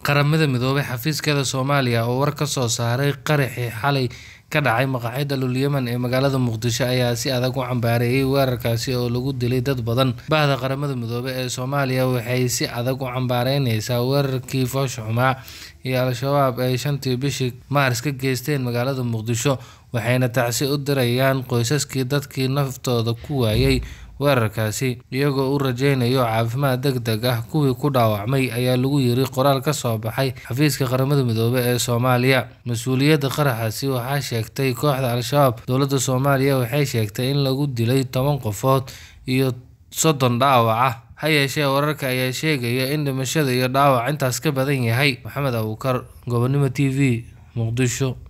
Qaramada Midoobay xafiiskeeda Soomaaliya oo war ka soo saaray qaraxii xalay ka dhacay maqaaxida Lul Yaman ee magaalada Muqdisho ayaa si adag u cambaareeyay weerarkaasi oo lagu dilay dad badan. Bahda Qaramada Midoobay ee Soomaaliya waxay si adag u cambaareynaysaa weerarkii foosha xumaa ee Al-shabaab ay shantii bishii Maaris ka geysteen magaalada Muqdisho, waxayna tacsi u dirayaan qoysaskii dadkii naftooda ku waayay weerarkaasi, iyagoo u rajeynaya caafimaad degdeg ah. Kuwii ku dhaawacmay ayaa lagu yiri qoraal ka soo baxay xafiiska Qaramada Midoobay ee Soomaaliya. Mas'uuliyadda qaraxaasi waxaa sheegtay kooxda Al-shabaab. Dowladda Soomaaliya waxay sheegtay in lagu dilay toban qofood iyo soddon dhaawac ah. Ha yeeshee, wararka ayaa sheegaya in dhimashada iyo dhaawaca intaas ka badan yahay. Maxamed Abuukar, Gobonimo TV, Muqdisho.